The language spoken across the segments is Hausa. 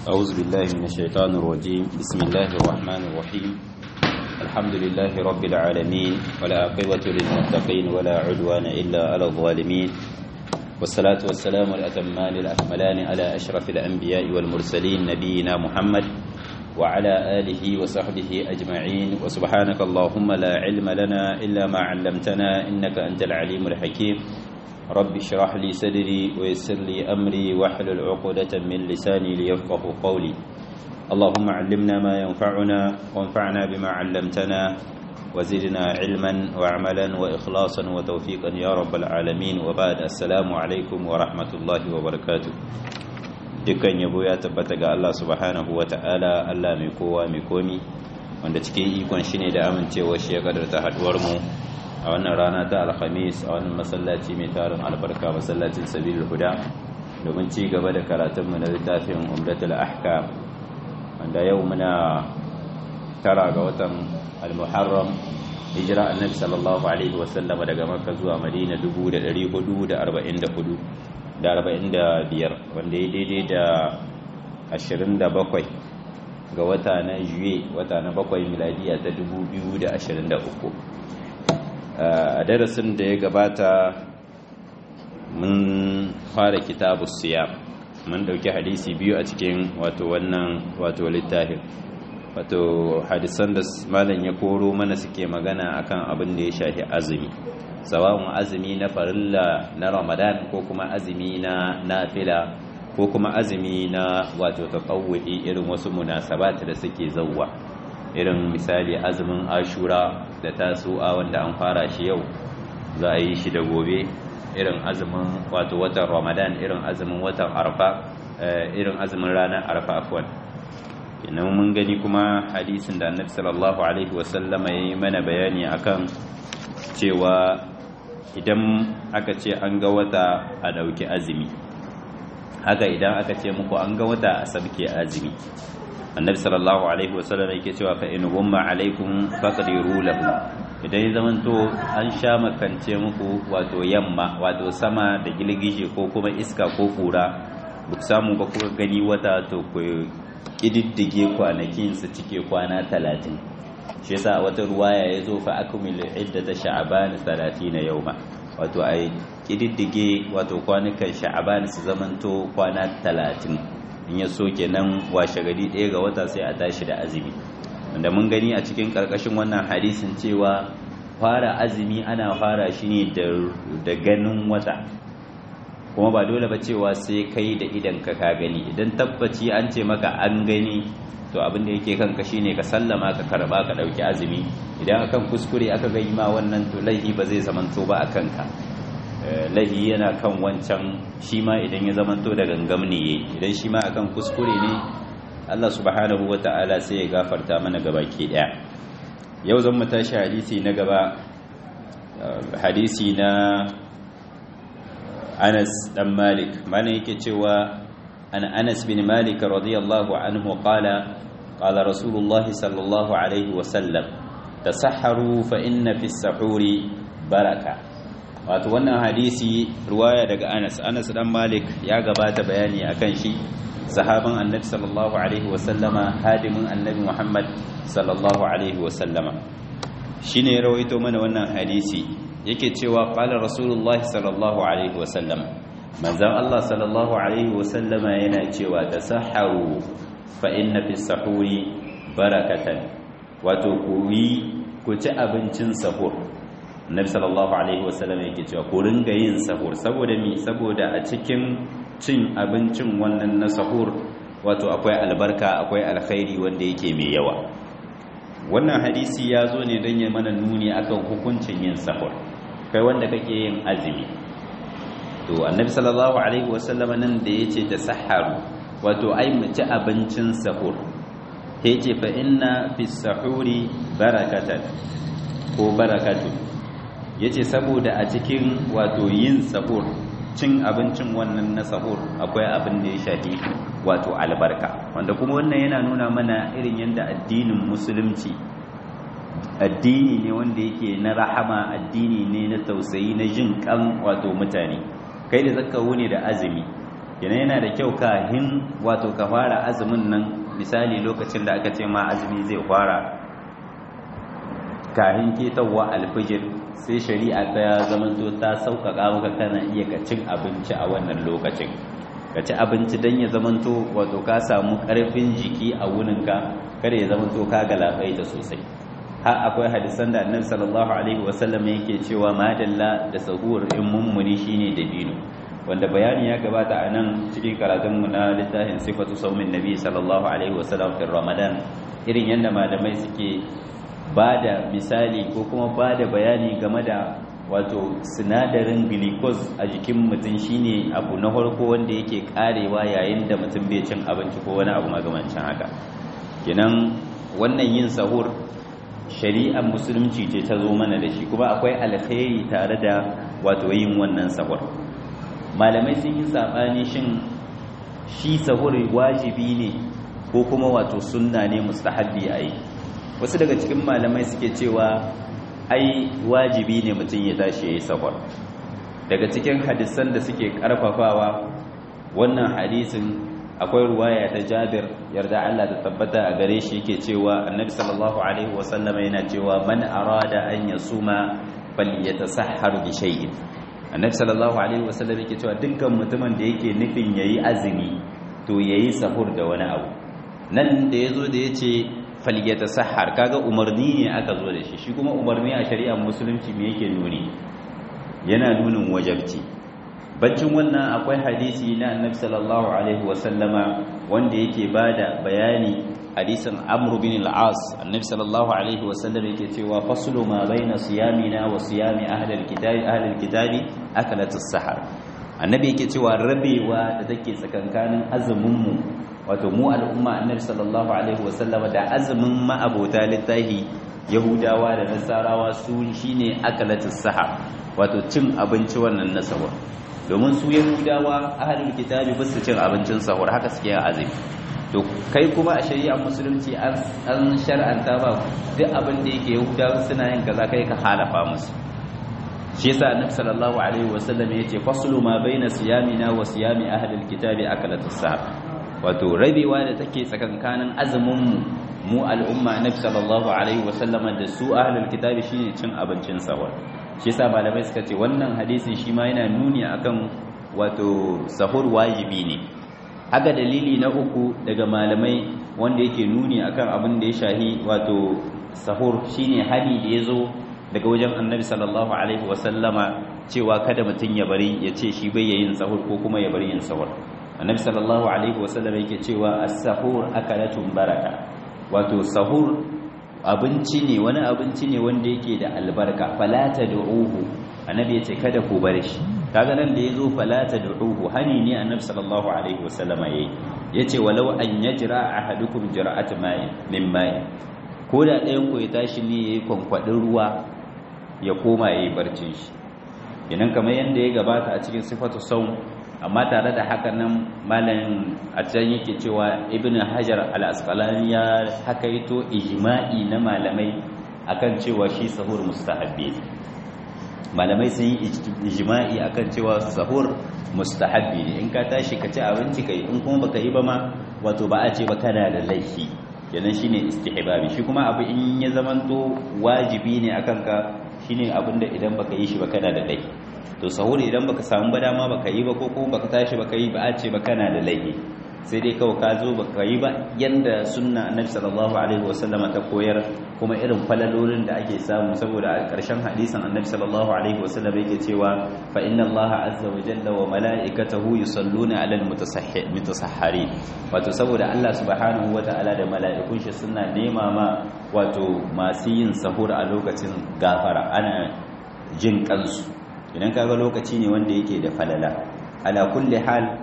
أعوذ بالله من الشيطان الرجيم بسم الله الرحمن الرحيم الحمد لله رب العالمين ولا عقبة للمتقين ولا عدوان إلا على الظالمين والصلاة والسلام الأتمان الأكملان على أشرف الأنبياء والمرسلين نبينا محمد وعلى آله وصحبه أجمعين وسبحانك اللهم لا علم لنا إلا ما علمتنا إنك أنت العليم الحكيم رب اشرح لي صدري ويسر لي أمري واحلل عقدة من لساني ليفقه قولي اللهم علمنا ما ينفعنا وانفعنا بما علمتنا وزدنا علما وعملا وإخلاصا وتوفيقا يا رب العالمين وبعد السلام عليكم ورحمة الله وبركاته dukkan yabo ya tabbata ga Allah subhanahu wa ta'ala Allah mai kowa mai komi wanda cikin ikon shi ne da amincewa shi ya kadarta haduwar mu a wannan rana ta alhamis a wannan masallaci mai tarin albarka masallacin sabilul huda domin ci gaba da karatunmu na littafin umdatul ahkam wanda yau muna tara ga watan al-muharram hijira annabi sallallahu alaihi wasallama daga makka zuwa madina 1444 da arba'in da biyar wanda ya daidai da ashirin da bakwai ga wata na juye wata na bakwai miladiya ta dubu biyu da ashirin da uku a darasin da ya gabata mun fara kitabu siya mun dauki hadisi biyu a cikin wato wannan wato littafin wato hadisan da malam ya koro mana suke magana akan abin da ya shafi azumi sawa'un azumi na farilla na ramadan ko kuma azumi na nafila ko kuma azumi na wato tatawwi irin wasu munasabat da suke zawwa irin misali azumin ashura da tasu'a wanda an fara shi yau za a yi shi da gobe irin azumin wato watan ramadan irin azumin watan arfa irin azumin ranar arfa afwan ina mun gani kuma hadisin da annabi sallallahu alaihi wasallama ya yi mana bayani akan cewa idan aka ce an ga wata a ɗauki azumi haka idan aka ce muku an ga wata a sabke azumi annabi sallallahu alaihi wasallam yake cewa fa in gumma alaikum faqdiru lahu idan ya zamanto an sha makance muku wato yamma wato sama da gilgije ko kuma iska ko kura duk samu ba kuka gani wata to ku kididdige kwanakin su cike kwana talatin shi yasa a wata ruwaya ya zo fa akmil iddata sha'ban 30 yawma wato ai kididdige wato kwanukan sha'ban su zamanto kwana 30 in ya so kenan washe gari ɗaya ga wata sai a tashi da azumi wanda mun gani a cikin karkashin wannan hadisin cewa fara azumi ana fara shi ne da ganin wata kuma ba dole ba cewa sai kai da idan ka ka gani idan tabbaci an ce maka an gani to abin da yake kanka shine ka sallama ka karba ka dauki azumi idan akan kuskure aka ga ma wannan to laihi ba zai zamanto ba akan ka laihi yana kan wancan shi ma idan ya zamanto da gangam ne yayi idan shi ma akan kuskure ne Allah subhanahu wata'ala sai ya gafarta mana gabaki daya yau zan mu tashi hadisi na gaba hadisi na Anas dan Malik mana yake cewa عن أنس بن مالك رضي الله عنه قال قال رسول الله صلى الله عليه وسلم تسحروا فإن في السحور بركة wato wannan hadisi ruwaya daga Anas Anas dan Malik ya gabata bayani akan shi sahaban Annabi sallallahu alaihi wasallama hadimin Annabi Muhammad sallallahu alaihi wasallama shine ya rawaito mana wannan hadisi yake cewa qala rasulullahi sallallahu alaihi wasallama manzan Allah sallallahu Alaihi wasallama yana cewa da saharu fa inna fi sahuri barakatan wato ku yi ku ci abincin sahur nabi sallallahu Alaihi wasallama yake cewa ku ringa yin sahur saboda mi saboda a cikin cin abincin wannan na sahur wato akwai albarka akwai alkhairi wanda yake mai yawa wannan hadisi ya zo ne don ya mana nuni akan hukuncin yin sahur kai wanda kake yin azumi to annabi sallallahu alaihi wasallama nan da yace tasaharu wato ai mu ci abincin sahur ta yace fa inna fi sahuri barakatan ko barakatu yace saboda a cikin wato yin sahur cin abincin wannan na sahur akwai abin da ya shafi wato albarka wanda kuma wannan yana nuna mana irin yadda addinin musulunci addini ne wanda yake na rahama addini ne na tausayi na jin kan wato mutane kai da zaka wuni da azumi kenan yana da kyau kahin wato ka fara azumin nan misali lokacin da aka ce ma azumi zai fara kahin ketawa alfijir sai shari'a ta zamanto ta sauƙaƙa maka kana iya ka cin abinci a wannan lokacin ka ci abinci don ya zamanto wato ka samu ƙarfin jiki a wuninka kada ya zamanto ka galabaita sosai har akwai hadisan da annabi sallallahu alaihi wasallam yake cewa madalla da sahur in mummuni shine dabino wanda bayani ya gabata a nan cikin karatun mu na littafin sifatu saumin nabi sallallahu alaihi wasallam fi ramadan irin yadda malamai suke ba da misali ko kuma ba da bayani game da wato sinadarin glucose a jikin mutum shine abu na farko wanda yake karewa yayin da mutum bai cin abinci ko wani abu magamancin haka kenan wannan yin sahur shari'ar musulunci ce ta zo mana da shi kuma akwai alkhairi tare da wato yin wannan sahur malamai sun yi sabani shin shi sahur wajibi ne ko kuma wato sunna ne mustahabbi a yi wasu daga cikin malamai suke cewa ai wajibi ne mutum ya tashi ya yi sahur daga cikin hadisan da suke karfafawa wannan hadisin akwai ruwaya ta Jabir yarda Allah ta tabbata a gare shi yake cewa Annabi sallallahu alaihi wasallam yana cewa man arada an yasuma falyatasahhar bi shay'in Annabi sallallahu alaihi wasallam yake cewa dukkan mutumin da yake nufin yayi azumi to yayi sahur da wani abu nan da yazo da yace falyatasahhar kaga umarni ne aka zo da shi shi kuma umarni a shari'ar musulunci me yake nuni yana nunin wajabci baccin wannan akwai hadisi na annabi sallallahu alaihi wasallama wanda yake bada bayani hadisin amr bin al-as annabi sallallahu alaihi wasallam yake cewa faslu ma baina siyamina wa siyami ahli al-kitabi ahli al-kitabi akalat as-sahar annabi yake cewa rabewa da take tsakankanin azumin mu wato mu al'umma annabi sallallahu alaihi wasallama da azumin ma'abota littahi yahudawa da nasarawa su shine akalat as-sahar wato cin abinci wannan nasawa domin su yahudawa ahalul kitabi ba su cin abincin sahur haka suke yin azumi to kai kuma a shari'ar musulunci an shar'anta ba duk abin da yake yahudawa suna yin kaza kai ka halafa musu shi yasa annabi sallallahu alaihi wasallam yace faslu ma baina siyamina wa siyami ahlil kitabi akalatus sahar wato rabewa da take tsakankanin azumin mu mu al'umma annabi sallallahu alaihi wasallam da su ahlul kitabi shine cin abincin sahur shi yasa malamai suka ce wannan hadisin shi ma yana nuni akan wato sahur wajibi ne haka dalili na uku daga malamai wanda yake nuni akan abin da ya shahi wato sahur shine hali da yazo daga wajen annabi sallallahu alaihi wasallama cewa kada mutum ya bari ya ce shi bai yin sahur ko kuma ya bari yin sahur annabi sallallahu alaihi wasallam yake cewa as-sahur akalatun baraka wato sahur abinci ne wani abinci ne wanda yake da albarka falata du'uhu annabi yace kada ku bar shi kaga nan da yazo falata du'uhu hani ne annabi sallallahu alaihi wasallama yayi yace walau an yajra ahadukum jira'at ma'i min ma'i ko da ɗayan ku ya tashi ne yayi kwankwadin ruwa ya koma yayi barcin shi idan kamar yanda ya gabata a cikin sifatu saum amma tare da haka nan malam a can yake cewa ibn hajar al-asqalani ya hakaito ijma'i na malamai akan cewa shi sahur mustahabbi malamai sun yi ijma'i akan cewa sahur mustahabbi ne in ka tashi ka ci abinci kai in kuma baka yi ba ma wato ba a ce ba kana da laifi kenan shine istihbabi shi kuma abu in ya zamanto wajibi ne akan ka shine abinda idan baka yi shi ba kana da laifi to sahur idan baka samu ba dama baka yi ba ko kuma baka tashi baka yi ba a ce ba kana da laifi sai dai kawai ka zo baka yi ba yanda sunna annabi sallallahu alaihi wasallama ta koyar kuma irin falalolin da ake samu saboda a ƙarshen hadisin annabi sallallahu alaihi wasallam yake cewa fa inna allaha azza wa jalla wa mala'ikatahu yusalluna 'alal mutasahhari wato saboda Allah subhanahu wa ta'ala da mala'ikun shi suna nema ma wato masu yin sahur a lokacin gafara ana jin kansu idan kaga lokaci ne wanda yake da falala ala kulli hal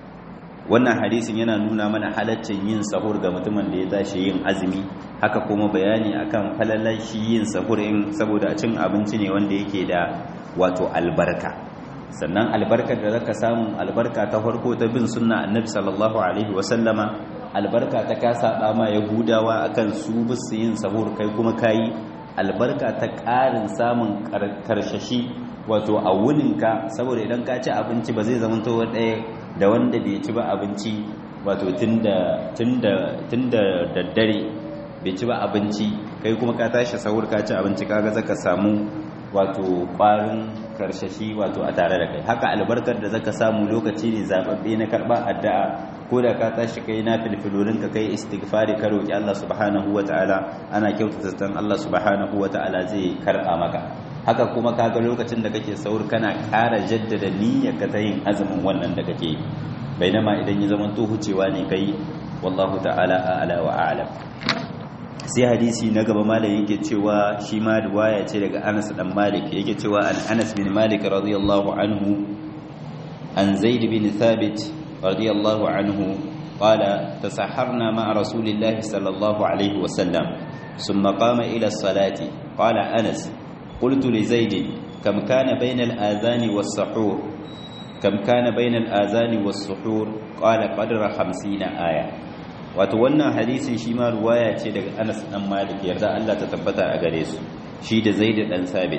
wannan hadisin yana nuna mana halaccin yin sahur ga mutumin da ya tashi yin azumi haka kuma bayani akan falalar shi yin sahur in saboda cin abinci ne wanda yake da wato albarka sannan albarkar da zaka samu albarka ta farko ta bin sunna annabi sallallahu alaihi wasallama albarka ta ka saba ma yahudawa akan su bisu yin sahur kai kuma kayi albarka ta ƙarin samun karshashi wato a wuninka saboda idan ka ci abinci ba zai zama to ɗaya da wanda bai ci ba abinci wato tunda tunda tunda daddare bai ci ba abinci kai kuma ka tashi sahur ka ci abinci kaga zaka samu wato ƙwarin karshashi wato a tare da kai haka albarkar da zaka samu lokaci ne zababbe na karba addu'a ko da ka tashi kai na filfilorin ka kai istighfari ka roki Allah subhanahu wataala ana kyautata san Allah subhanahu wataala zai karba maka haka kuma kaga lokacin da kake saur kana ƙara jaddada niyyar ka ta yin azumin wannan da kake yi bainama idan ya zama to hucewa ne kai wallahu ta'ala a'la wa a'lam sai hadisi na gaba malam yake cewa shi ma riwaya ce daga Anas dan Malik yake cewa an Anas bin Malik radiyallahu anhu an Zaid bin Thabit radiyallahu anhu qala tasahharna ma'a rasulillahi sallallahu alaihi wa sallam thumma qama ila as-salati qala Anas qultu li Zaid kam kana bayna al-adhan was-suhur kam kana bayna al-adhan was-suhur qala qadra 50 aya wato wannan hadisin shi ma ruwaya ce daga Anas dan Malik yarda Allah ta tabbata a gare su shi da Zaid dan Sabit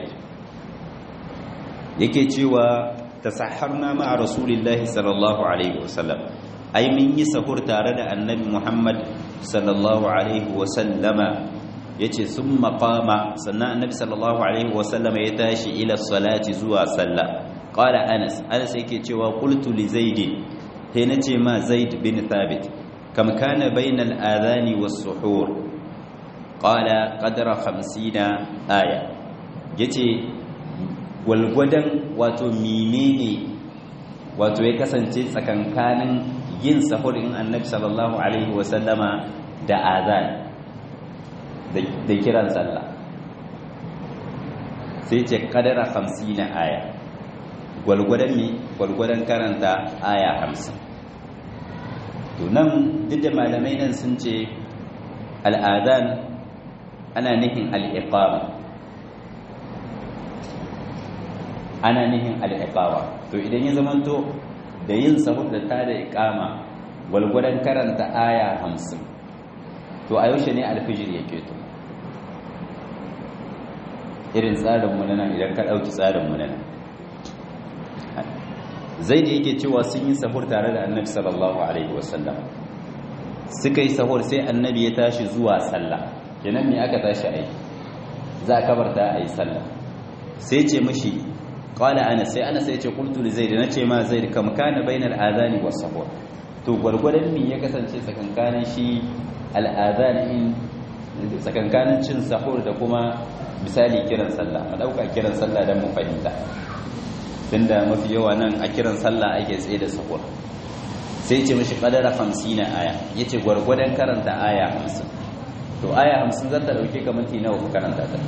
yake cewa tasahharna ma'a rasulillahi sallallahu alaihi wasallam ai mun yi sahur tare da annabi Muhammad sallallahu alaihi wasallama yace summa qama sannan annabi sallallahu alaihi wasallama ya tashi ila salati zuwa sallah qala Anas Anas yake cewa qultu li Zaid sai nace ma Zaid bin Thabit كم كان بين الآذان والسحور قال قدر خمسين آية yace gwalgwadon wato menene wato ya kasance tsakankanin yin sahur in annabi sallallahu alaihi wasallama da azan da kiran sallah sai ce kadara 50 aya gwalgwadon mi gwalgwadon karanta aya 50 to nan duk da malamai nan sun ce al'adan ana nihin al'iƙama ana nihin al'iƙama to idan ya zamanto da yin sahur da ta da iƙama gwalgwadon karanta aya hamsin to a yaushe ne alfijir ya keto irin tsarinmu na nan idan ka ɗauki tsarinmu na nan zai da yake cewa sun yi sahur tare da annabi sallallahu alaihi wasallam suka yi sahur sai annabi ya tashi zuwa sallah kenan me aka tashi ai za a kabarta a yi sallah sai ce mishi qala ana sai ana sai ce qultu li zaid nace ma zaid kam kana bainal adani was sahur to gwargwadon me ya kasance tsakankanin shi al adani tsakankanin cin sahur da kuma misali kiran sallah a dauka kiran sallah dan mu fahimta tunda mafi yawa nan a kiran sallah ake tsaye da sahur sai ce mishi kadara 50 aya yace gwargwadon karanta aya 50 to aya 50 zata dauke ka minti nawa ku karanta ta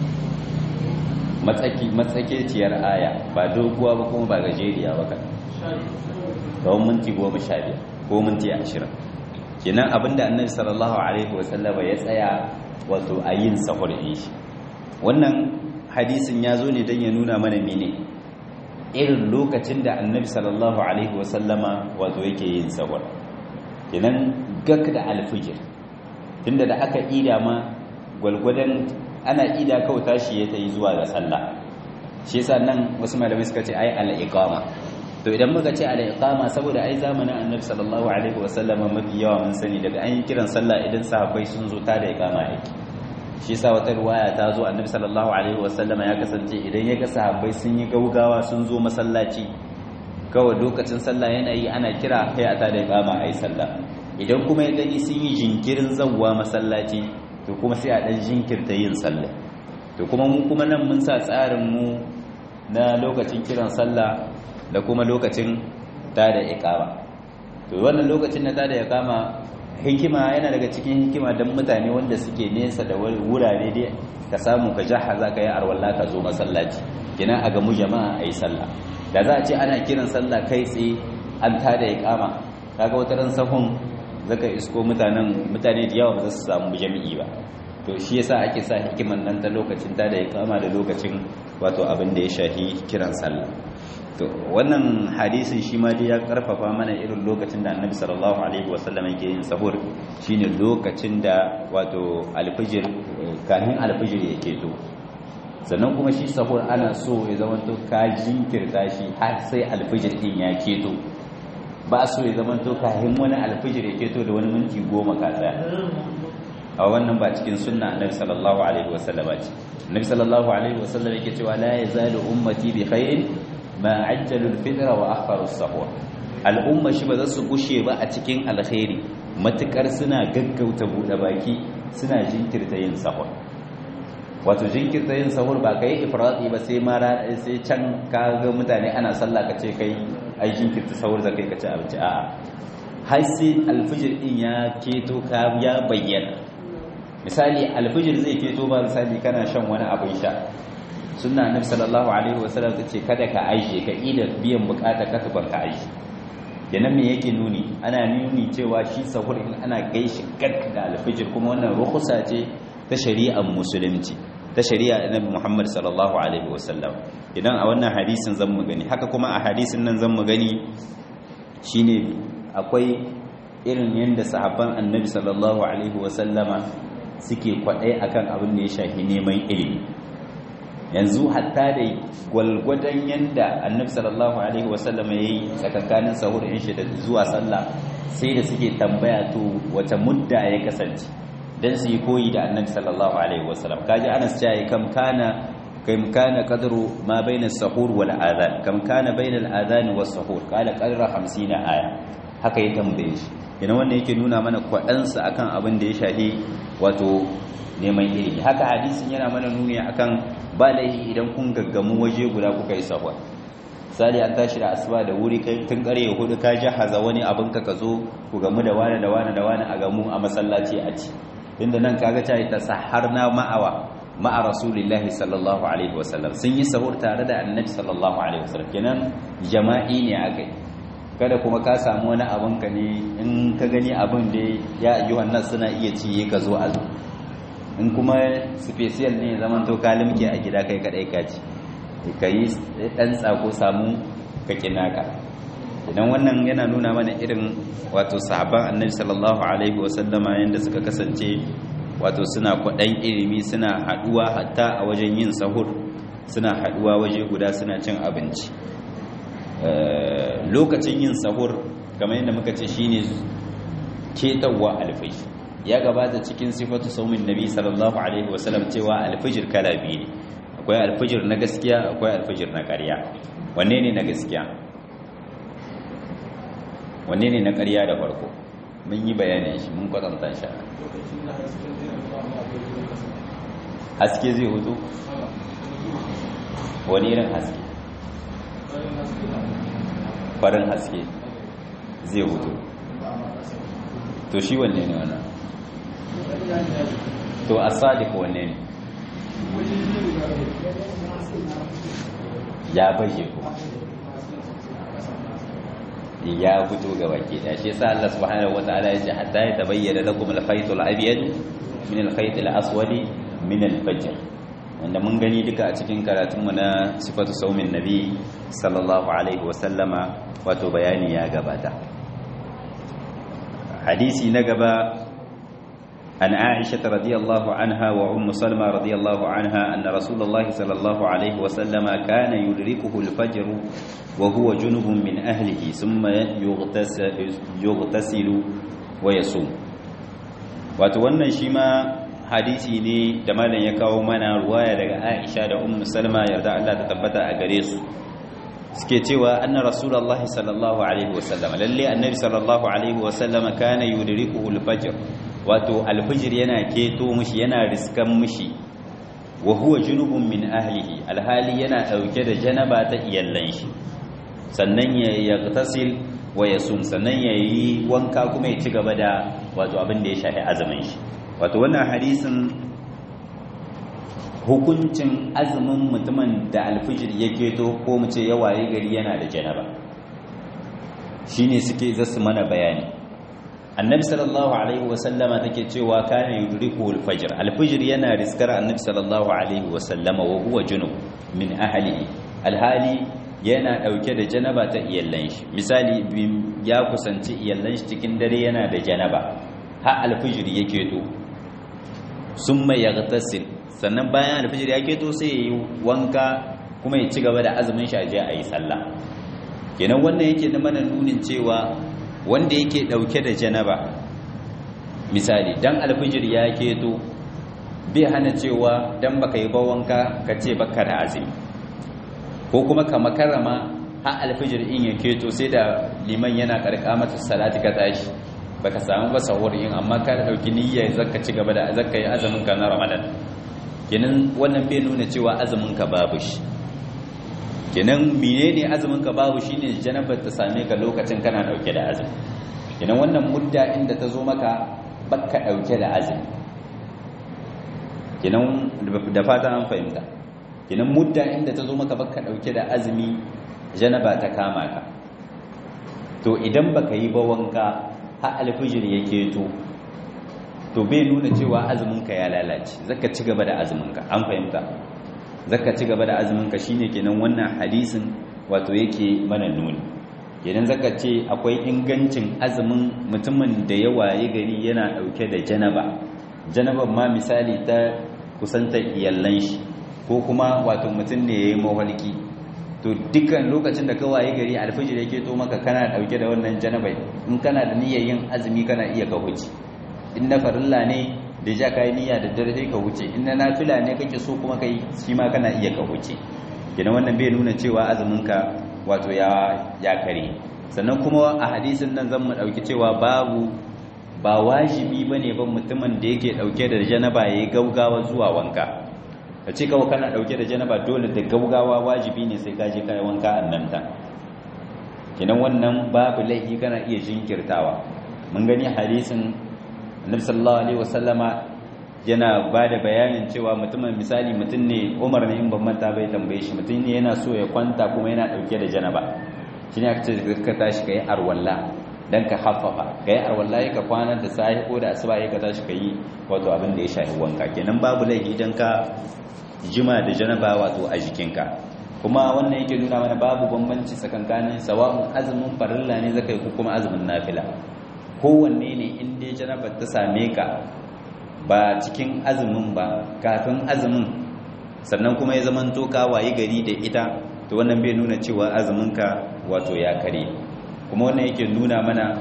matsaki matsakeciyar aya ba doguwa ba kuma ba gajeriya ba kan kawai minti 15 ko minti 20 kenan abinda annabi sallallahu alaihi wasallama ya tsaya wato a yin sahur din shi wannan hadisin ya zo ne don ya nuna mana mene irin lokacin da annabi sallallahu alaihi wasallama wato yake yin sahur kenan gak da alfijir tunda da aka ida ma gwalgwadon ana ida kawai tashi ya ta yi zuwa ga sallah shi yasa nan wasu malamai suka ce ai al-iqama to idan muka ce al-iqama saboda ai zamanin annabi sallallahu alaihi wasallama mafi yawa mun sani daga an yi kiran sallah idan sahabbai sun zo ta da iqama yake shi yasa wata riwaya ta zo annabi sallallahu alaihi wasallama ya kasance idan ya ga sahabbai sun yi gaugawa sun zo masallaci kawai lokacin sallah yana yi ana kira kai a tada iqama ayi sallah idan kuma ya gani sun yi jinkirin zawwa masallaci to kuma sai a dan jinkirta yin sallah to kuma mu kuma nan mun sa tsarin mu na lokacin kiran sallah da kuma lokacin tada iqama to wannan lokacin na tada iqama hikima yana daga cikin hikima don mutane wanda suke nesa da wurare dai ka samu ka jahaza ka yi arwalla ka zo masallaci kina a gamu jama'a a yi sallah da za a ce ana kiran sallah kai tsaye an tada ya kama kaga wata ran sahun zaka isko mutanen mutane da yawa ba za su samu jami'i ba to shi yasa ake sa hikiman nan ta lokacin tada ya kama da lokacin wato abin da ya shahi kiran sallah to wannan hadisin shi ma dai ya karfafa mana irin lokacin da annabi sallallahu alaihi wasallam yake yin sahur shine lokacin da wato alfijir kafin alfijir yake to sannan kuma shi sahur ana so ya zama to ka jinkirta shi har sai alfijir din ya keto ba so ya zama to kahin wani alfijir ya keto da wani minti goma ka tsaya a wannan ba cikin sunna annabi sallallahu alaihi wasallam ce annabi sallallahu alaihi wasallam yake cewa la yazalu ummati bi khairin ma ajjalu al-fitra wa akharu as-sahur al'umma shi ba za su gushe ba a cikin alkhairi matukar suna gaggauta bude baki suna jinkirta yin sahur wato jinkirta yin sahur ba kai ifrati ba sai mara sai can ka ga mutane ana sallah ka ce kai ai jinkirta sahur zakai ka ci abinci a'a har sai alfijir din ya keto ka ya bayyana misali alfijir zai keto ba misali kana shan wani abin sha sunna annabi sallallahu alaihi wasallam ta ce kada ka aishe ka ida biyan bukata ka tuban ka aishe kenan me yake nuni ana nuni cewa shi sahur in ana gaishi gag da alfijir kuma wannan rukhsa ce ta shari'ar musulunci ta shari'a annabi Muhammad sallallahu alaihi wasallam idan a wannan hadisin zan mu gani haka kuma a hadisin nan zan mu gani shine akwai irin yanda sahabban annabi sallallahu alaihi wasallama suke kwaɗai akan abin da ya shafi neman ilimi yanzu hatta da gwalgwadon yanda annabi sallallahu alaihi wasallama ya yi tsakankanin sahur in shi da zuwa sallah sai da suke tambaya to wata mudda ya kasance dan su yi koyi da annabi sallallahu alaihi wasallam kaji anas ya yi kam kana kam kana qadru ma baina as-sahur wal adhan kam kana baina al-adhan was sahur qala qadra 50 aya haka ya tambaye shi yana wannan yake nuna mana kwaɗansa akan abin da ya shafi wato neman ilimi haka hadisin yana mana nuni akan ba laihi idan kun gaggamu waje guda kuka yi sahwa sali an tashi da asuba da wuri kai tun kare hudu ka jahaza wani abin ka ka zo ku gamu da wani da wani da wani a gamu a masallaci a ci inda nan kaga ta ta saharna ma'awa ma'a rasulillahi sallallahu alaihi wasallam sun yi sahur tare da annabi sallallahu alaihi wasallam kenan jama'i ne akai kada kuma ka samu wani abin ka ne in ka gani abin da ya yi wannan suna iya ciye ka zo azu in kuma special ne zaman to ka limke a gida kai kadai ka ci ka yi dan tsako samu ka kinaka idan wannan yana nuna mana irin wato sahabban annabi sallallahu alaihi wasallama yanda suka kasance wato suna kwaɗan ilimi suna haɗuwa hatta a wajen yin sahur suna haɗuwa waje guda suna cin abinci lokacin yin sahur kamar yadda muka ce shine ketawa alfai ya gabata cikin sifatu saumin nabi sallallahu alaihi wasallam cewa alfijir kala biyu ne akwai alfijir na gaskiya akwai alfijir na ƙarya wanne ne na gaskiya wanne ne na ƙarya da farko mun yi bayanin shi mun kwatanta shi haske zai hutu wani irin haske farin haske zai hutu to shi wanne ne wannan to a sadiq wanne ne ya baje kuma ya fito ga baki da shi yasa Allah subhanahu wataala ya ce hatta ya tabayyana lakum al-khayt al-abyad min al-khayt al-aswad min al-fajr wanda mun gani duka a cikin karatun mu na sifatu saumin nabi sallallahu alaihi wa sallama wato bayani ya gabata hadisi na gaba عن عائشة رضي الله عنها وأم سلمة رضي الله عنها أن رسول الله صلى الله عليه وسلم كان يدركه الفجر وهو جنب من أهله ثم يغتسل, يغتسل ويصوم وتوانا شما hadisi ne da malam ya kawo mana ruwaya daga Aisha da Ummu Salma yarda Allah ta tabbata a gare su suke cewa anna rasulullahi sallallahu alaihi wasallam lalle annabi sallallahu alaihi wasallam kana yudrikuhu al-fajr wato al-fajr yana keto mishi yana riskan mishi wa huwa junubun min ahlihi alhali yana dauke da janaba ta iyallan shi sannan ya yagtasil wa yasum sannan yayi wanka kuma ya ci gaba da wato abin da ya shafi azumin shi wato wannan hadisin hukuncin azumin mutumin da alfijir ya keto ko mu ce yawaye gari yana da janaba shine suke zasu mana bayani annabi sallallahu alaihi wasallama take cewa kana yudriku alfajr alfijir yana riskar annabi sallallahu alaihi wasallama wa huwa junub min ahlihi alhali yana dauke da janaba ta iyallan shi misali ya kusanci iyallan shi cikin dare yana da janaba har alfijir ya keto summa yaghtasil sannan bayan alfijir ya keto sai ya yi wanka kuma ya ci gaba da azumin shi a je a yi sallah kenan wannan yake da mana nunin cewa wanda yake dauke da janaba misali dan alfijir ya keto bai hana cewa dan baka yi bawanka ka ce baka da azumi ko kuma ka makarama har alfijir in ya keto sai da liman yana karkamata salati ka tashi baka samu ba sahur in amma ka dauki niyya zaka ci gaba da zaka yi azumin ka na Ramadan kenan wannan bai nuna cewa azumin ka babu shi kenan menene azumin ka babu shine janabar ta same ka lokacin kana dauke da azumi kenan wannan mudda inda ta zo maka baka dauke da azumi kenan da fatan an fahimta kenan mudda inda ta zo maka baka dauke da azumi janaba ta kama ka to idan baka yi ba wanka har alfijir ya keto to bai nuna cewa azuminka ya lalace zaka ci gaba da azuminka an fahimta zaka ci gaba da azuminka shine kenan wannan hadisin wato yake mana nuni kenan zaka ce akwai ingancin azumin mutumin da ya waye gari yana dauke da janaba janaban ma misali ta kusantar iyallan shi ko kuma wato mutum ne yayi mawalki to dukkan lokacin da ka waye gari alfijir yake to maka kana dauke da wannan janabai in kana da niyyar yin azumi kana iya ka huce in na farilla ne da ja kai niyya da dare sai ka huce in na nafila ne kake so kuma kai shi ma kana iya ka huce kina wannan bai nuna cewa azumin ka wato ya ya kare sannan kuma a hadisin nan zan mu dauki cewa babu ba wajibi bane ban mutumin da yake dauke da janaba yayi gaugawa zuwa wanka ka ce kawai kana dauke da janaba dole da gaugawa wajibi ne sai ka je kai wanka annanta kinan wannan babu laifi kana iya jinkirtawa mun gani hadisin annabi sallallahu alaihi wasallama yana bada bayanin cewa mutumin misali mutum ne Umar ne in ban manta bai tambaye shi mutum ne yana so ya kwanta kuma yana dauke da janaba shine aka ce ka tashi kai arwalla dan ka haffafa kai arwalla ka kwana da sahi ko da asuba ka tashi kai wato abin da ya shafi wanka kenan babu laifi dan ka jima da janaba wato a jikinka kuma wannan yake nuna mana babu bambanci tsakankanin sawa'un azumin farilla ne zaka yi ko kuma azumin nafila kowanne ne in dai janaba ta same ka ba cikin azumin ba kafin azumin sannan kuma ya zaman to ka wayi gari da ita to wannan bai nuna cewa azumin ka wato ya kare kuma wannan yake nuna mana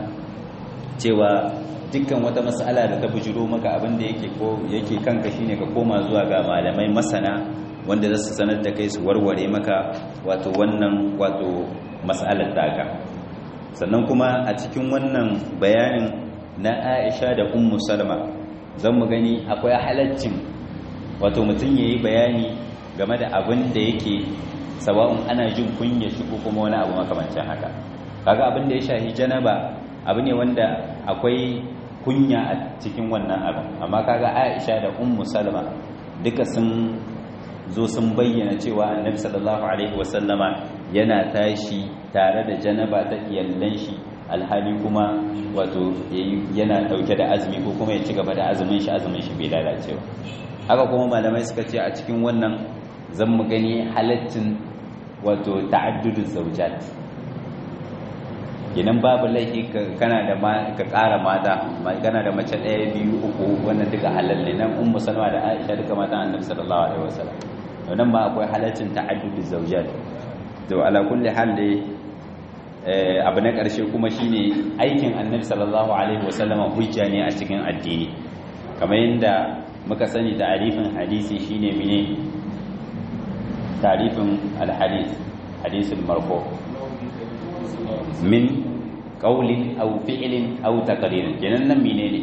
cewa dukkan wata mas'ala da ta bujiro maka abin da yake ko yake kanka shine ka koma zuwa ga malamai masana wanda za su sanar da kai su warware maka wato wannan wato mas'alar taka sannan kuma a cikin wannan bayanin na Aisha da Ummu Salma zan mu gani akwai halaccin wato mutum yayi bayani game da abin da yake sawa'un ana jin kunya shi ko kuma wani abu makamancin haka kaga abin da ya shahi janaba abu ne wanda akwai kunya a cikin wannan abin amma kaga Aisha da Ummu Salma duka sun zo sun bayyana cewa Annabi sallallahu alaihi wasallama yana tashi tare da janaba ta iyallan shi alhali kuma wato yana dauke da azumi ko kuma ya ci gaba da azumin shi azumin shi bai lalace ba haka kuma malamai suka ce a cikin wannan zan mu gani halaccin wato ta'addudu zawjat idan babu laifi kana da ka ƙara mata kana da mace ɗaya biyu uku wannan duka halal ne nan ummu salma da aisha duka mata annabi sallallahu alaihi wasallam to nan ba akwai halaccin ta'addudu zawjat to ala kulli hal dai abu na ƙarshe kuma shine aikin annabi sallallahu alaihi wasallama hujja ne a cikin addini kamar yadda muka sani ta'arifin hadisi shine mene ta'arifin alhadith hadisul marfu min qawlin aw fi'lin aw taqririn kenan nan menene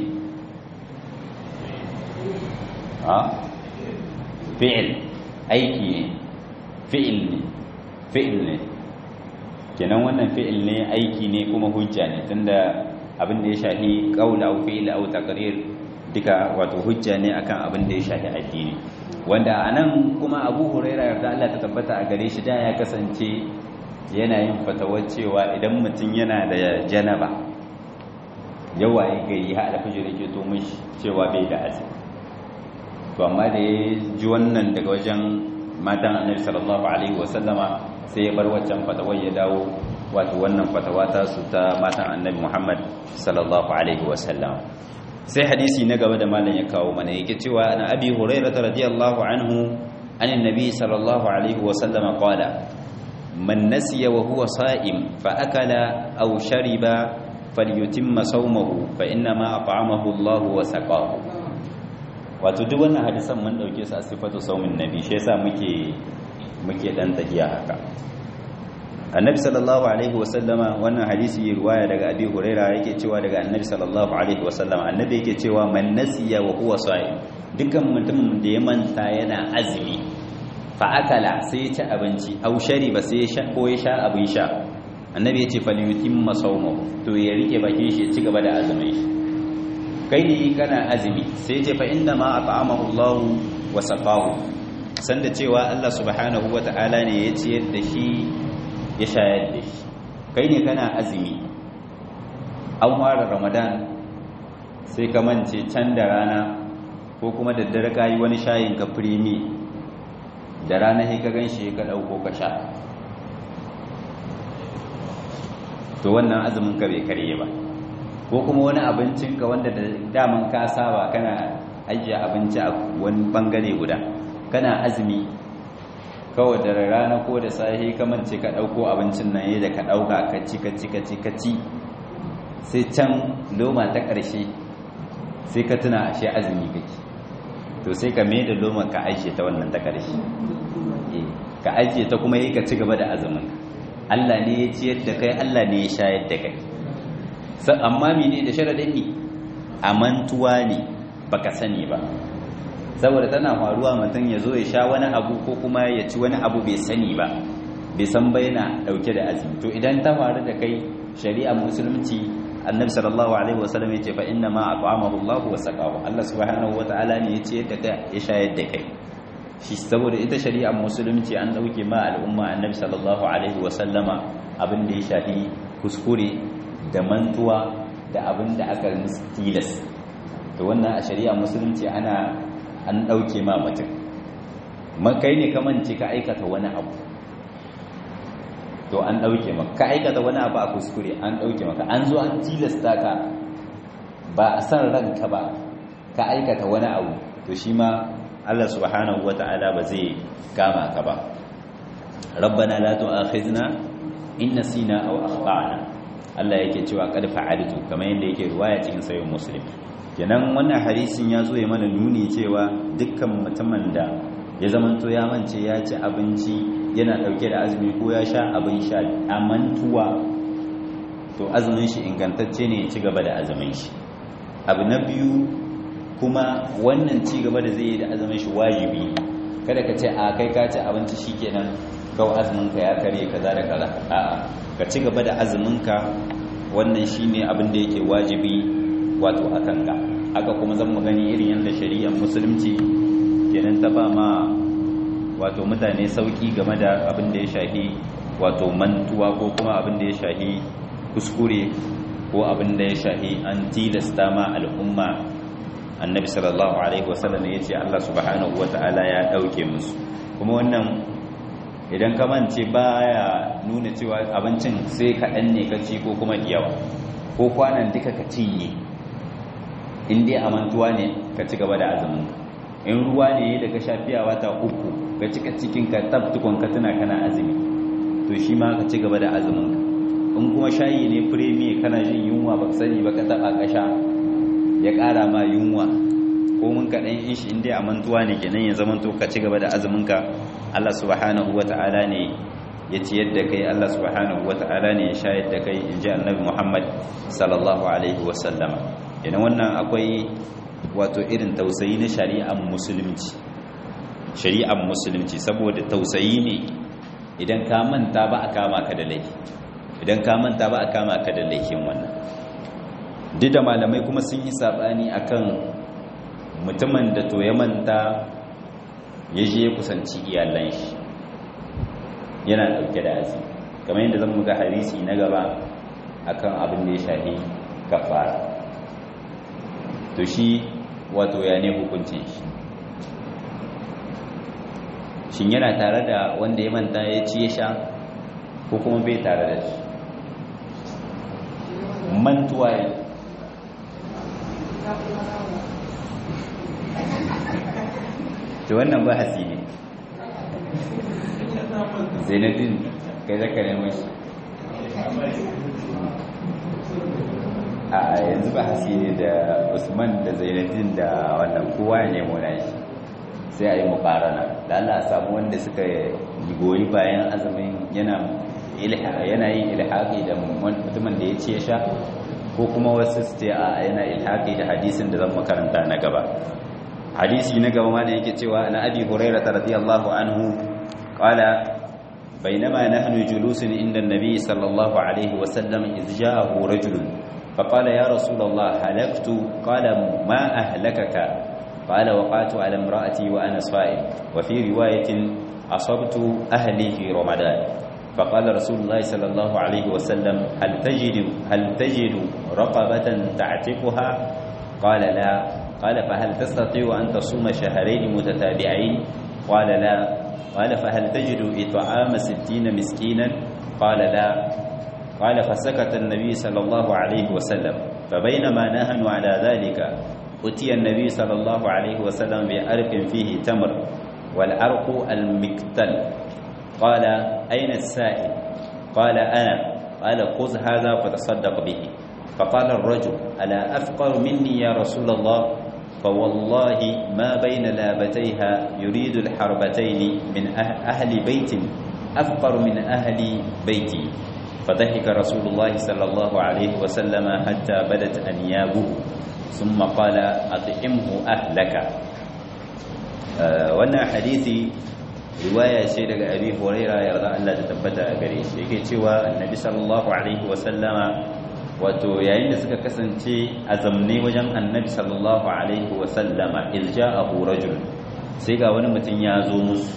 ha fi'l aiki ne fi'l ne fi'l ne kenan wannan fi'il ne aiki ne kuma hujja ne tunda abin da ya shafi qaul aw fi'il aw taqrir duka wato hujja ne akan abin da ya shafi addini wanda anan kuma Abu Huraira yarda Allah ta tabbata a gare shi da ya kasance yana yin fatawar cewa idan mutum yana da janaba yawa ya gari ha alfajir yake to mishi cewa bai da azumi to amma da ya ji wannan daga wajen matan Annabi sallallahu alaihi wasallama sai ya bar waccan fatawar ya dawo wato wannan fatawa ta su ta matan annabi Muhammad sallallahu alaihi wasallam sai hadisi na gaba da malam ya kawo mana yake cewa ana abi hurairah radiyallahu anhu anin nabi sallallahu alaihi wasallam qala man nasiya wa huwa sa'im fa akala aw shariba falyutimma sawmahu fa inna ma at'amahu Allah wa saqahu wato duk wannan hadisan mun dauke su a sifatu saumin nabi shi yasa muke muke dan tahiya haka annabi sallallahu alaihi wasallama wannan hadisi riwaya daga abi huraira yake cewa daga annabi sallallahu alaihi wasallama annabi yake cewa man nasiya wa huwa sa'im dukkan mutumin da ya manta yana azumi fa akala sai ya ci abinci aw shariba sai ya sha ko ya sha abin sha annabi ya ce falyutimma sawmahu to ya rike bakin shi ya ci gaba da azumin shi kai ne kana azumi sai ya ce fa inna ma at'amahu Allah wa saqahu sanda cewa Allah subhanahu wata'ala ne ya ciyar da shi ya shayar da shi kai ne kana azumi an fara ramadan sai ka mance can da rana ko kuma da dare ka yi wani shayin ka firimi da rana sai ka gan shi ka ɗauko ka sha to wannan azumin ka bai karye ba ko kuma wani abincin ka wanda da daman ka saba kana ajiye abinci a wani bangare guda kana azumi kawai da rana ko da sahi kamance ka ɗauko abincin nan yadda ka ɗauka ka ci ka ci ka ci ka ci sai can loma ta ƙarshe sai ka tuna ashe azumi kake to sai ka mai da loma ka ajiye ta wannan ta ƙarshe ka ajiye ta kuma yi ka ci gaba da azumin Allah ne ya ciyar da kai Allah ne ya shayar da kai amma mene da sharaɗin ne a mantuwa ne baka sani ba saboda tana faruwa mutum ya zo ya sha wani abu ko kuma ya ci wani abu bai sani ba bai san ba yana dauke da azumi to idan ta faru da kai shari'ar musulunci annabi sallallahu alaihi wasallam ya ce fa inna ma at'amahu Allah wa saqahu Allah subhanahu wataala ne ya ce da kai ya shayar da kai shi saboda ita shari'ar musulunci an dauke ma al'umma annabi sallallahu alaihi wasallama abin da ya shafi kuskure da mantuwa da abin da aka musu tilas to wannan a shari'ar musulunci ana an ɗauke ma mutum kai ne kamance ka aikata wani abu to an ɗauke maka ka aikata wani abu a kuskure an ɗauke maka an zo an tilasta ka ba a san ranka ba ka aikata wani abu to shi ma Allah subhanahu wata'ala ba zai kama ka ba rabbana la tu'akhizna in nasina aw akhtana Allah yake cewa qad fa'altu kamar yadda yake riwaya cikin sahih muslim kenan wannan hadisin ya zo ya mana nuni cewa dukkan mutumin da ya zamanto ya mance ya ci abinci yana dauke da azumi ko ya sha abin sha a mantuwa to azumin shi ingantacce ne ya ci gaba da azumin shi abu na biyu kuma wannan ci gaba da zai yi da azumin shi wajibi kada ka ce a kai ka ci abinci shikenan kawai azumin ka ya karye kaza da kaza a'a ka ci gaba da azumin ka wannan shine abin da yake wajibi wato a kanka haka kuma zan mu gani irin yadda shari'ar musulunci kenan ta ba ma wato mutane sauki game da abin da ya shahi wato mantuwa ko kuma abin da ya shahi kuskure ko abin da ya shahi an tilasta ma al'umma annabi sallallahu alaihi wasallam ya ce Allah subhanahu wata'ala ya dauke musu kuma wannan idan ka mance baya nuna cewa abincin sai kaɗan ne ka ci ko kuma yawa ko kwanan duka ka cinye in dai a mantuwa ne ka ci gaba da azumin in ruwa ne da ka shafiya wata uku ka cika cikin ka tabtukon ka tuna kana azumi to shi ma ka ci gaba da azumin ka in kuma shayi ne firemi kana jin yunwa ba sani ba ka taba kasha ya kara ma yunwa ko mun ka dan ishi in dai a mantuwa ne kenan ya zama to ka ci gaba da azumin ka Allah subhanahu wata'ala ne ya ciyar da kai Allah subhanahu wata'ala ne ya shayar da kai in ji annabi Muhammad sallallahu alaihi wasallama yana wannan akwai wato irin tausayi na shari'ar musulunci shari'ar musulunci saboda tausayi ne idan ka manta ba a kama ka da laifi idan ka manta ba a kama ka da laifin wannan duk da malamai kuma sun yi sabani akan mutumin da to ya manta ya je ya kusanci iyalan shi yana dauke da azumi kamar yadda zan muga hadisi na gaba akan abin da ya shafi kafara to shi wato ya ne hukuncin shi shin yana tare da wanda ya manta ya ci ya sha ko kuma bai tare da shi mantuwa ya to wannan bahasi ne zainabin kai zaka nemo shi a yanzu ba hasiri da usman da zainadin da wannan kowa ya nemo na shi sai a yi mukarana da Allah samu wanda suka goyi bayan azumin yana yana yin ilhaqi da mutumin da ya ce ya sha ko kuma wasu su ce a yana ilhaqi da hadisin da zan makaranta na gaba hadisi na gaba ma da yake cewa na abi hurairah radiyallahu anhu qala بينما نحن جلوس عند النبي صلى الله عليه وسلم إذ جاءه رجل فقال يا رسول الله هلكت قال ما أهلكك قال وقعت على امرأتي وأنا صائم وفي رواية أصبت أهلي في رمضان فقال رسول الله صلى الله عليه وسلم هل تجد هل تجد رقبة تعتقها قال لا قال فهل تستطيع أن تصوم شهرين متتابعين قال لا قال فهل تجد إطعام ستين مسكينا قال لا قال فسكت النبي صلى الله عليه وسلم فبينما نحن على ذلك أتي النبي صلى الله عليه وسلم بعرق فيه تمر والعرق المكتل قال أين السائل قال أنا قال خذ هذا فتصدق به فقال الرجل ألا أفقر مني يا رسول الله فوالله ما بين لابتيها يريد الحربتين من أهل بيت أفقر من أهل بيتي فضحك رسول الله صلى الله عليه وسلم حتى بدت أنيابه ثم قال أطعمه أهلك wannan hadisi riwaya ce daga abi huraira yarda Allah ta tabbata a gare shi yake cewa annabi sallallahu alaihi wasallama wato yayin da suka kasance a zamne wajen annabi sallallahu alaihi wasallama ilja'ahu rajul sai ga wani mutum ya zo musu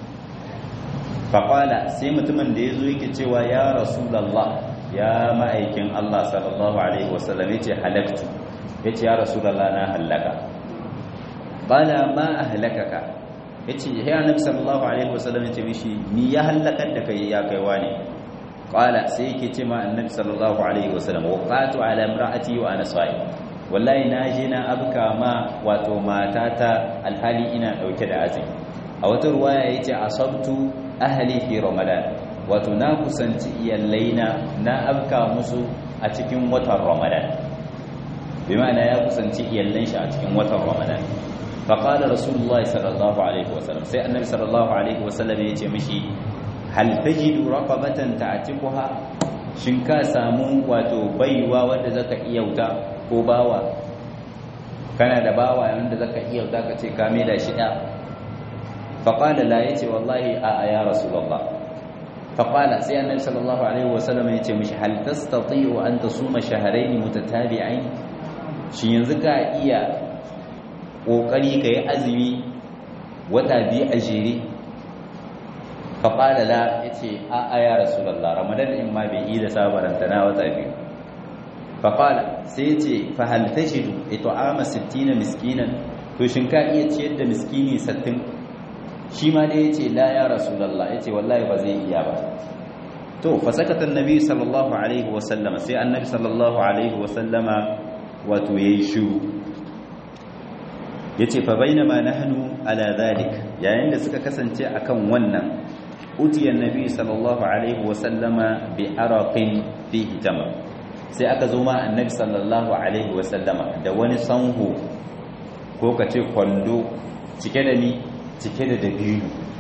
faƙala sai mutumin da ya zo yake cewa ya rasulallah ya ma'aikin Allah sallallahu alaihi wasallam ya ce halaktu ya ce ya rasulallah na hallaka ƙala ma a halakaka ya ce ya annabi sallallahu alaihi wasallam ya ce mishi ni ya hallakar da kai ya kaiwa ne qala sai yake ce ma annabi sallallahu alaihi wasallam waqatu ala imraati wa ana sa'im wallahi na je na abka ma wato matata alhali ina dauke da azumi a wata ruwaya yace asabtu ahli fi ramadan wato na kusanci iyallaina na abka musu a cikin watan ramadan bi ma'ana ya kusanci iyallan shi a cikin watan ramadan فقال رسول الله صلى الله عليه وسلم سي النبي صلى الله عليه وسلم yace mishi hal tajidu raqabatan ta'tiquha shin ka samu wato baiwa wanda zaka iya wuta ko bawa kana da bawa wanda zaka iya wuta kace ka mai da shi da faqala la yace wallahi a ya rasulullah faqala sai annabi sallallahu alaihi wasallam yace mishi hal tastati'u an tasuma shahrayn mutatabi'ain shin yanzu ka iya kokari kai azumi wata biyu a jere faƙala la ya ce a a ya rasulallah ramadan in ma bai yi da sabaranta na wata biyu faƙala sai ce fahalta shidu ito ama sittina miskinan to shin ka iya ciyar da miskini sattin shi ma dai ya ce la ya rasulallah ya ce wallahi ba zai iya ba to fasakatan nabi sallallahu alaihi wasallama sai annabi sallallahu alaihi wasallama wato ya yi shiru ya ce fa bainama nahnu ala dhalik yayin da suka kasance akan wannan utiya nabi sallallahu alaihi wasallama bi araqin fihi tamar sai aka zo ma annabi sallallahu alaihi wasallama da wani sanhu ko kace kwando cike da ni cike da dabino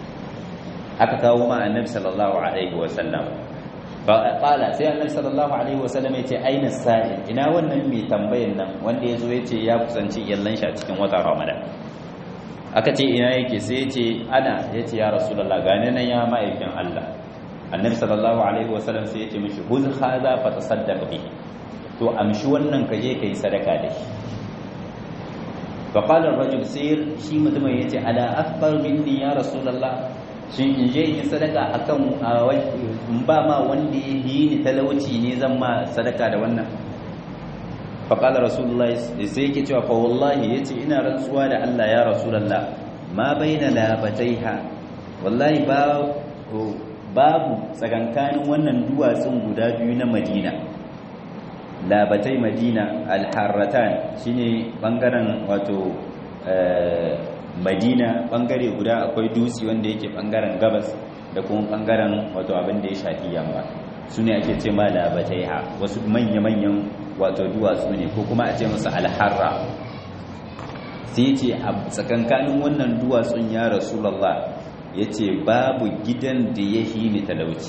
aka kawo ma annabi sallallahu alaihi wasallama qala sai annabi sallallahu alaihi wasallam yace aina sa'il ina wannan mai tambayan nan wanda yazo yace ya kusanci yallan shi a cikin watan ramadan aka ce ina yake sai yace ana yace ya rasulullah gane nan ya ma'aikin Allah annabi sallallahu alaihi wasallam sai yace mishi huz hadha fa tasaddaq bihi to amshi wannan ka je kai sadaka da shi fa qala ar-rajul sai shi mutumin yace ala akbar minni ya rasulullah shin in je in sadaka akan in ba ma wanda ya yi ni talauci ne zan ma sadaka da wannan faƙalar rasulullah sai yake cewa fa wallahi ya ce ina rantsuwa da Allah ya rasulallah ma bai na labataiha wallahi babu tsakankanin wannan duwatsun guda biyu na madina labatai madina alharratan shine bangaren wato madina bangare guda akwai dutse wanda yake bangaren gabas da kuma bangaren wato abin da ya shafi yamma su ne ake ce ma labataiha wasu manya-manyan wato duwatsu ne ko kuma a ce musu alharra sai ce a tsakankanin wannan duwatsun ya rasulallah ya ce babu gidan da ya hini talauci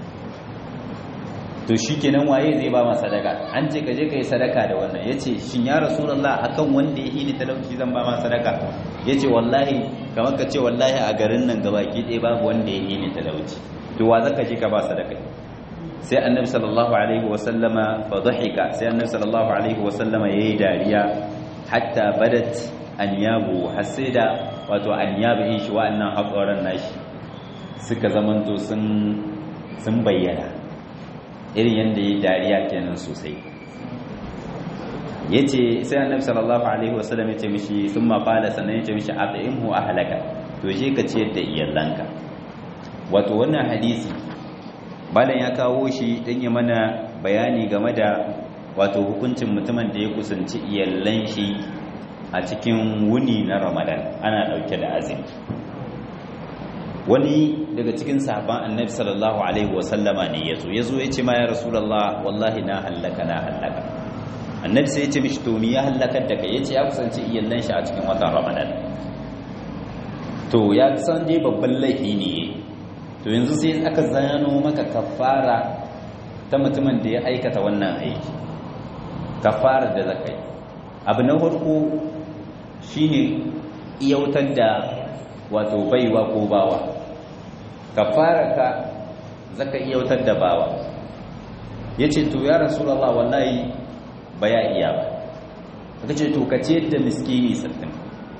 to shi kenan waye zai ba ma sadaka an ce ka je ka yi sadaka da wannan ya ce shin ya rasulallah akan wanda ya hini talauci zan ba ma sadaka ya ce wallahi kamar ka ce wallahi a garin nan gabaki ɗaya babu wanda ya hini talauci to wa zaka je ka ba sadaka sai annabi sallallahu alaihi wasallama fa dhahika sai annabi sallallahu alaihi wasallama yayi dariya hatta badat anyabu hasida wato anyabu in shi wa'annan haƙoran nashi suka zamanto sun sun bayyana irin yanda yayi dariya kenan sosai yace sai annabi sallallahu alaihi wasallam yace mishi thumma qala sannan yace mishi at'imhu ahlaka to je ka ciyar da iyalanka wato wannan hadisi balan ya kawo shi don ya mana bayani game da wato hukuncin mutumin da ya kusanci iyallan shi a cikin wuni na ramadan ana dauke da azumi wani daga cikin sahabban annabi sallallahu alaihi wasallama ne yazo yazo ya ce ma ya rasulullah wallahi na hallaka na hallaka annabi sai ya ce mishi to ni ya hallakar da kai yace ya kusanci iyallan shi a cikin watan ramadan to ya san dai babban laifi ne to yanzu sai aka zano maka kafara ta mutumin da ya aikata wannan aiki kafara da zakai abu na farko shine iyautar da wato baiwa ko bawa kafara ka zaka iyautar da bawa yace to ya rasulullah wallahi baya iya ba kace to kace da miskini sattin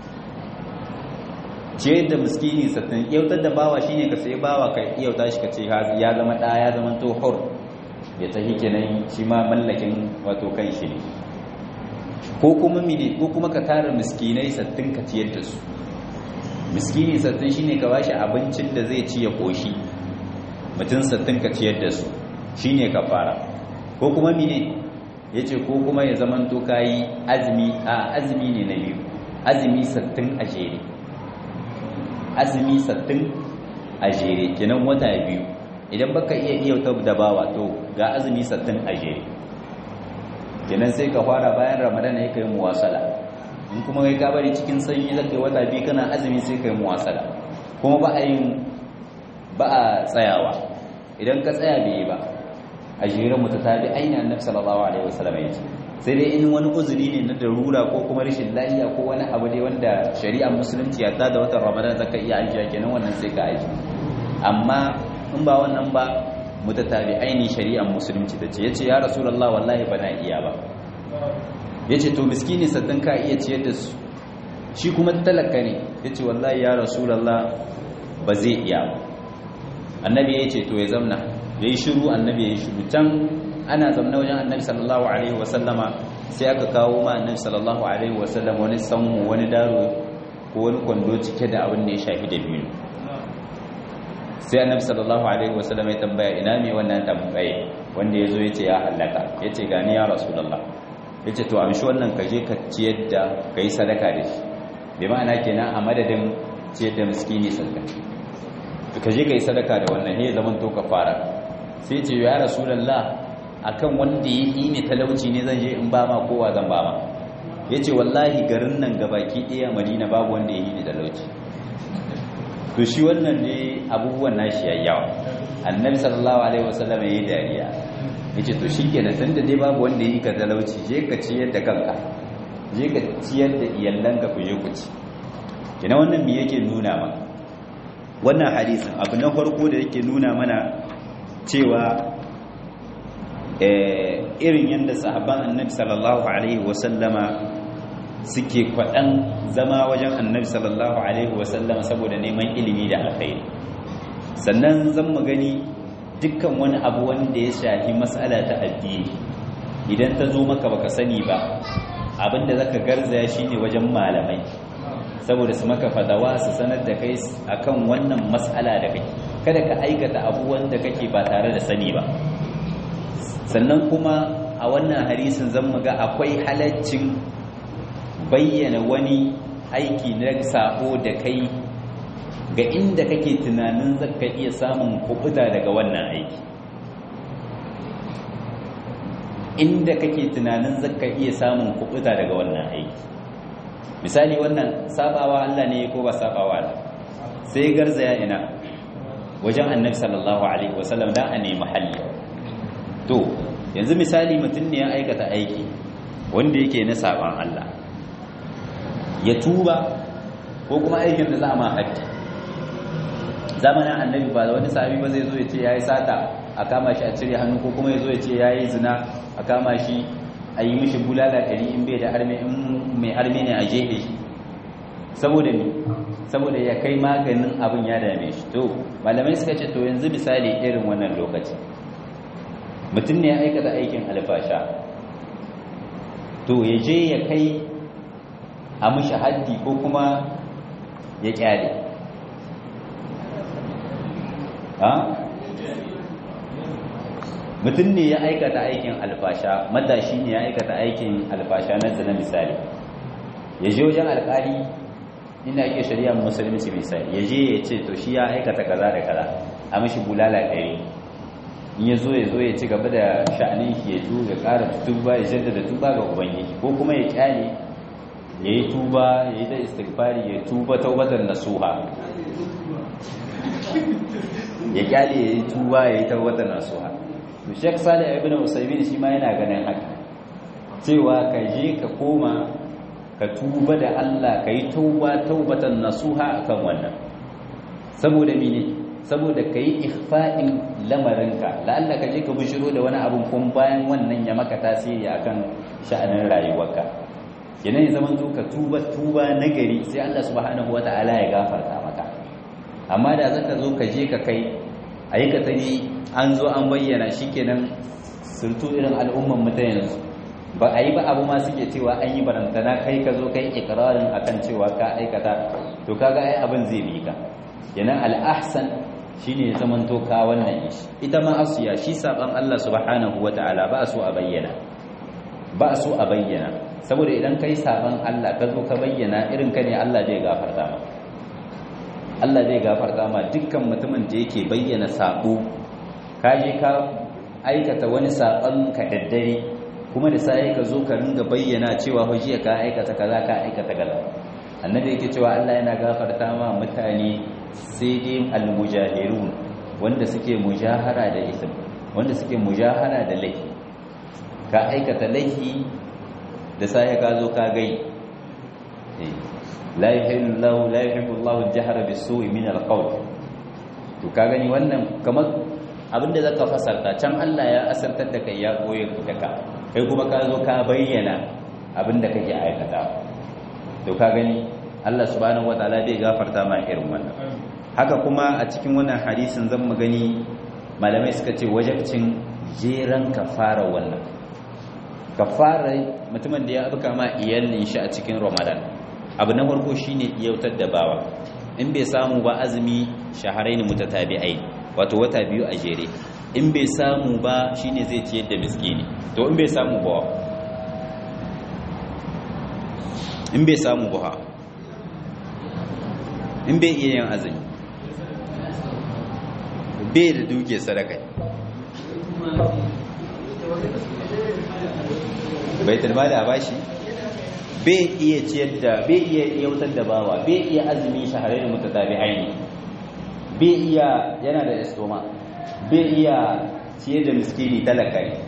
ce da miskini sattin yautar da bawa shine ka sai bawa ka yauta shi ka ce ya zama ɗa ya zama to hur ya tafi kenan shi ma mallakin wato kan shi ne ko kuma mine ko kuma ka tara miskinai sattin ka ciyar da su miskini sattin shine ka bashi abincin da zai ci ya koshi mutum sattin ka ciyar da su shine ka fara ko kuma mine yace ko kuma ya zama to kayi azumi a azumi ne na biyu azumi sattin a jere azumi sattin a jere kenan wata biyu idan baka iya iya da bawa to ga azumi sattin a jere kenan sai ka fara bayan ramadan ya kai muwasala in kuma kai ka bari cikin sanyi zaka yi wata biyu kana azumi sai kai muwasala kuma ba a yin ba a tsayawa idan ka tsaya bai yi ba a jere mutatabi aina annabi sallallahu alaihi wasallam ya ce sai dai in wani uzuri ne na darura ko kuma rashin lafiya ko wani abu ne wanda shari'ar musulunci ya da watan ramadan zaka iya ajiya kenan wannan sai ka aji amma in ba wannan ba mutatabi aini shari'ar musulunci ta ce yace ya rasulullah wallahi bana iya ba yace to miskini saddan ka iya ciyar da su shi kuma talaka ne yace wallahi ya rasulullah ba zai iya ba annabi yace to ya zamna yayi shiru annabi yayi shiru can ana zamna wajen annabi sallallahu alaihi wasallama sai aka kawo ma annabi sallallahu alaihi wasallam wani sanmu wani daro ko wani kwando cike da abin da ya shafi da biyu sai annabi sallallahu alaihi wasallam ya tambaya ina me wannan tambaye wanda yazo yace ya halaka yace gani ya rasulullah yace to amshi wannan kaje ka ciyar da kai sadaka da shi bi ma'ana kenan a madadin ciyar da miskini sadaka to kaje kai sadaka da wannan he zaman to kafara sai ce ya rasulullah akan wanda ya yi ne talauci ne zan je in ba ma kowa zan ba ma ya ce wallahi garin nan gabaki ɗaya madina babu wanda ya yi ne talauci to shi wannan ne abubuwan nashi ya yawa annabi sallallahu alaihi wasallam ya yi dariya ya ce to shi kenan tun da dai babu wanda ya yi ka talauci je ka ciyar da kanka je ka ciyar da iyalanka ku je ku ci kenan wannan me yake nuna ma wannan hadisin abu na farko da yake nuna mana cewa irin yadda sahaban annabi sallallahu alaihi wasallama suke kwaɗan zama wajen annabi sallallahu alaihi wasallama saboda neman ilimi da alkhairi sannan zan mu gani dukkan wani abu wanda ya shafi matsala ta addini idan ta zo maka baka sani ba abinda zaka garzaya shine wajen malamai saboda su maka fadawa su sanar da kai akan wannan matsala da kai kada ka aikata abubuwan da kake ba tare da sani ba sannan kuma a wannan hadisin zan ga akwai halaccin bayyana wani aiki na sako da kai ga inda kake tunanin zaka iya samun kubuta daga wannan aiki inda kake tunanin zaka iya samun kubuta daga wannan aiki misali wannan sabawa Allah ne ko ba sabawa Allah sai garzaya ina wajen annabi sallallahu alaihi wasallam dan a nemi halli to yanzu misali mutum ne ya aikata aiki wanda yake na saban Allah ya tuba ko kuma aikin da za a ma haddi zamanin annabi ba wani sahabi ba zai zo ya ce ya yi sata a kama shi a cire hannu ko kuma ya zo ya ce ya yi zina a kama shi a yi mishi bulala ɗari in bai da arme in mai arme ne a jefe shi saboda ne saboda ya kai maganin abin ya dame shi to malamai suka ce to yanzu misali irin wannan lokaci mutum ne ya aikata aikin alfasha to ya je ya kai a mishi haddi ko kuma ya kyale mutum ne ya aikata aikin alfasha matashi ne ya aikata aikin alfasha na zina misali ya je wajen alkali ina ake shari'a musulunci misali ya je ya ce to shi ya aikata kaza da kaza a mashi bulala ɗari in ya zo ya zo ya ci gaba da sha'anin shi ya tu ya ƙara tuba ya jaddada tuba ga ubangiji ko kuma ya kyale ya yi tuba ya yi da istighfari ya tuba taubatar nasuha ya kyale ya yi tuba ya yi taubatar nasuha to Sheikh Salih ibn Usaymin shi ma yana ganin haka cewa ka je ka koma ka tuba da Allah ka yi tauba taubatan nasuha akan wannan saboda mene saboda ka yi ikhfa'in lamarinka la'alla ka je ka bishiro da wani abun kun bayan wannan ya maka tasiri akan sha'anin rayuwarka kenan ya zama ka tuba tuba nagari sai Allah subhanahu wata'ala ya gafarta maka amma da zaka zo ka je ka kai aikata ne an zo an bayyana shikenan surtu irin al'umman mu ta yanzu ba a yi ba abu ma suke cewa an yi barantana kai ka zo kai ikirarin akan cewa ka aikata to kaga ai abin zai bi ka kenan al'ahsan shine ya zamanto ka wannan shi ita ma asiya shi saban Allah subhanahu wata'ala ba so a bayyana ba so a bayyana saboda idan kai saban Allah ka zo ka bayyana irin ka ne Allah zai gafarta ma Allah zai gafarta ma dukkan mutumin da yake bayyana sabo ka je ka aikata wani saban ka daddare kuma da sai ka zo ka ringa bayyana cewa fa jiya ka aikata kaza ka aikata kaza annabi yake cewa Allah yana gafarta ma mutane sai dai almujahirun wanda suke mujahara da ism wanda suke mujahara da laifi ka aikata laifi da sai ka zo ka gai la yuhillu lahu la yuhibbu Allahu al-jahra bis-su'i min al-qawl to ka gani wannan kamar abinda zaka fasarta can Allah ya asartar da kai ya koyar da ka kai kuma ka zo ka bayyana abinda kake aikata to ka gani Allah subhanahu wataala zai gafarta ma irin wannan haka kuma a cikin wannan hadisin zan mu gani malamai suka ce wajibcin jeran kafara wannan kafara mutumin da ya abuka ma iyalin shi a cikin Ramadan abu na farko shine iyautar da bawa in bai samu ba azumi shaharaini mutatabi'ai wato wata biyu a jere in bai samu ba shine zai ciyar da miskini to in bai samu ba in bai samu ba in bai iya yin azumi bai da duke sadaka bai talma da bashi bai iya ciyar da bai iya yautar da bawa bai iya azumi shahararri mutatabi aini bai iya yana da estoma bai iya ciyar da miskini talaka ne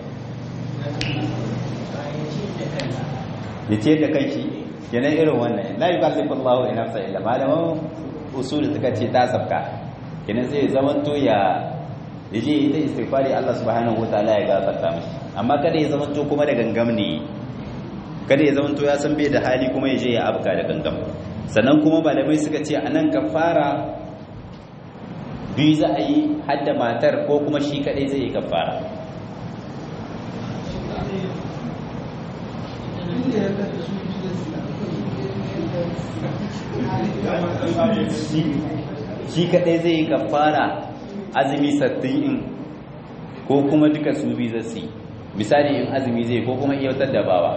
ya ciyar da kanshi kenan irin wannan la yukallifu Allahu nafsa illa malaman usul suka ce ta sabka kenan sai zaman to ya yaje ita istighfari Allah subhanahu wataala ya gafarta mishi amma kada ya zaman to kuma da gangam ne kada ya zaman to ya san bai da hali kuma yaje ya abka da gangam sannan kuma malamai suka ce anan kafara biyu za a yi hadda matar ko kuma shi kadai zai yi kafara shi kadai zai yi kafara azumi sattin in ko kuma duka su bi zasu yi misali in azumi zai ko kuma iyautar da bawa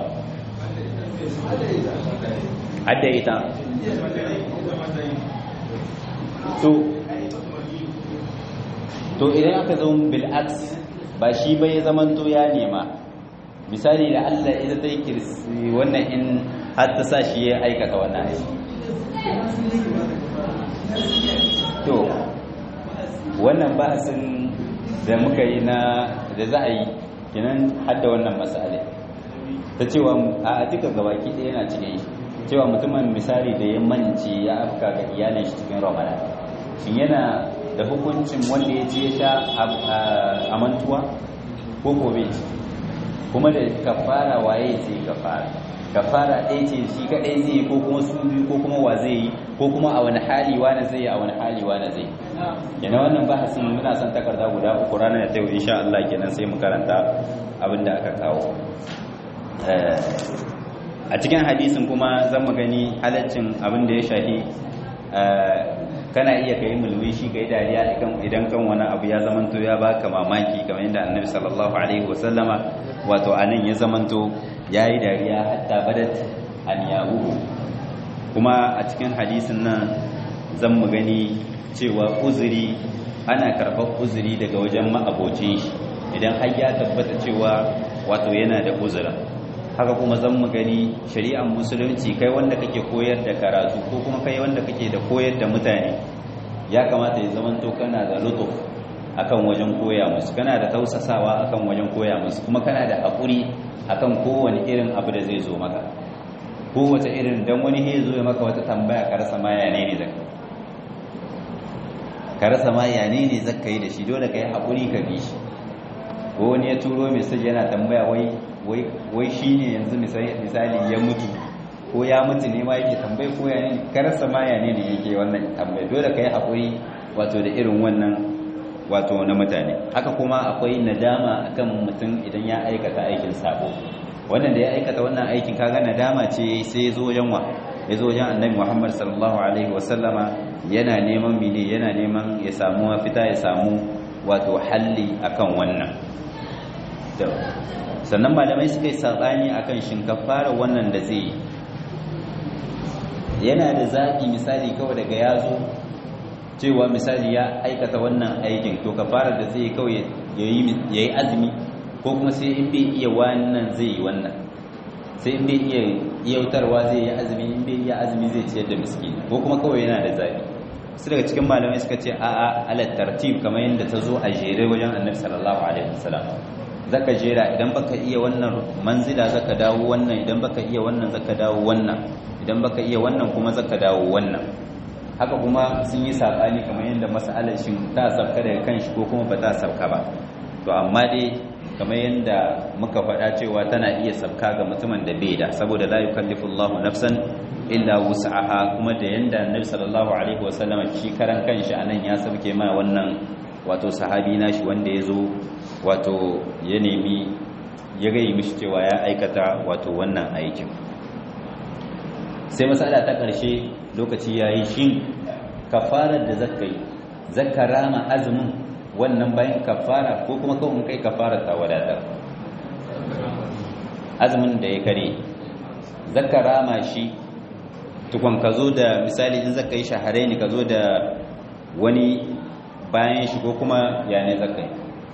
hadda ita to to idan aka zo bil'aks ba shi ba ya zamanto ya nema misali da Allah ita ta yi kirsi wannan in har ta sa shi ya aikata wannan aiki to wannan bahasin da muka yi na da za a yi kinan hadda wannan matsala ta cewa a duka gabaki ɗaya yana cikin shi cewa mutumin misali da ya mance ya afka ga iyalin shi cikin ramadan shin yana da hukuncin wanda ya ce ya sha a mantuwa ko gobe kuma da kafara waye ce kafara kafara ɗaya ce shi kaɗai zai ko kuma su biyu ko kuma wa zai yi ko kuma a wani hali wani zai yi a wani hali wani zai yana wannan bahasin muna son takarda guda uku ranar da ta yi insha Allah kenan sai mu karanta abin da aka kawo a cikin hadisin kuma zan mu gani halaccin abin da ya shahi kana iya kai mulmi shi kai dariya idan kan wani abu ya zamanto ya baka mamaki kamar yadda annabi sallallahu alaihi wasallama wato anan ya zamanto yayi dariya hatta badat an yahu kuma a cikin hadisin nan zan mu gani cewa uzuri ana karɓar uzuri daga wajen ma'abocin shi idan har ya tabbata cewa wato yana da uzura haka kuma zan mu gani shari'ar musulunci kai wanda kake koyar da karatu ko kuma kai wanda kake da koyar da mutane ya kamata ya zamanto kana da lutuf akan wajen koya musu kana da tausasawa akan wajen koya musu kuma kana da haƙuri akan kowane irin abu da zai zo maka kowace irin dan wani ya zo ya maka wata tambaya ka rasa ma ya ne ne zaka ka rasa ma ya ne ne zaka yi da shi dole ka yi haƙuri ka bi shi ko wani ya turo message yana tambaya wai wai shi ne yanzu misali ya mutu ko ya mutu ne ma yake tambayi ko ya ne karasa ma ya ne ne yake wannan tambayi dole ka yi haƙuri wato da irin wannan wato na mutane haka kuma akwai nadama akan mutum idan ya aikata aikin sabo wannan da ya aikata wannan aikin kaga nadama ce sai ya zo wajen wa ya zo wajen annabi muhammad sallallahu alaihi wasallama yana neman mene yana neman ya samu mafita ya samu wato halli akan wannan sannan malamai suka yi saɓani a kan shinkafara wannan da zai yana da zaɓi misali kawai daga ya zo cewa misali ya aikata wannan aikin to kafara da zai kawai ya yi azumi ko kuma sai in bai iya wannan zai yi wannan sai in bai iya yautarwa zai yi azumi in bai iya azumi zai ciyar da miskini ko kuma kawai yana da zaɓi su daga cikin malamai suka ce a'a alat tartib kamar yadda ta zo a jere wajen annabi sallallahu alaihi wasallam zaka jera idan baka iya wannan manzila zaka dawo wannan idan baka iya wannan zaka dawo wannan idan baka iya wannan kuma zaka dawo wannan haka kuma sun yi sabani kamar yadda mas'alar shin ta sabka daga kanshi ko kuma ba ta sabka ba to amma dai kamar yadda muka faɗa cewa tana iya sabka ga mutumin da bai da saboda la yukallifu Allahu nafsan illa wus'aha kuma da yanda Annabi sallallahu alaihi wasallam shi karan kanshi anan ya sabke ma wannan wato sahabi nashi wanda ya zo wato ya nemi ya gai mishi cewa ya aikata wato wannan aikin sai matsala ta ƙarshe lokaci ya yi shi kafarar da zaka yi zaka rama azumin wannan bayan kafara ko kuma kawai kai kafarar ta wadatar azumin da ya kare zaka rama shi tukun ka zo da misali in zaka yi shaharai ne ka zo da wani bayan shi ko kuma ya ne zaka yi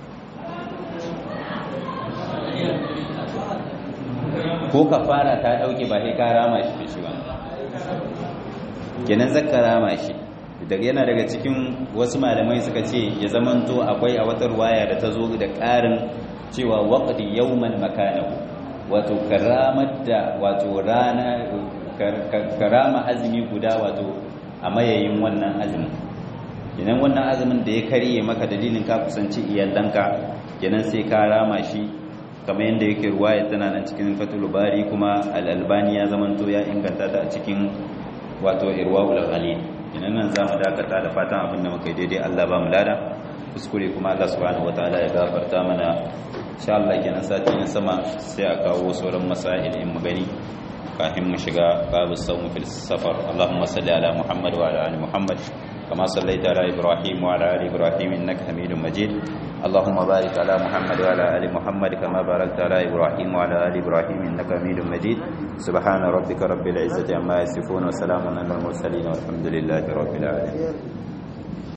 ko ka fara ta dauke ba sai ka rama shi da shi ba kenan zaka rama shi daga yana daga cikin wasu malamai suka ce ya zamanto akwai a wata ruwaya da ta zo da ƙarin cewa waqdi yawman makanahu wato karamar da wato rana karama azumi guda wato a mayayin wannan azumin kenan wannan azumin da ya karye maka dalilin ka kusanci iyalanka kenan sai ka rama shi kamar yadda yake ruwaya tana nan cikin fatul bari kuma al-albani ya zamanto ya inganta ta a cikin wato irwaul ghalil kenan nan zamu dakata da fatan abin da muka yi daidai Allah ba mu lada kuskure kuma Allah subhanahu wataala ya gafarta mana insha Allah kenan sati na sama sai a kawo sauran masail in mu gani kafin mu shiga babu sawm fil safar Allahumma salli ala Muhammad wa ala ali Muhammad كما صليت على إبراهيم وعلى آل إبراهيم إنك حميد مجيد اللهم بارك على محمد وعلى آل محمد كما باركت على إبراهيم وعلى آل إبراهيم إنك حميد مجيد سبحان ربك رب العزة عما يصفون وسلام على المرسلين والحمد لله رب العالمين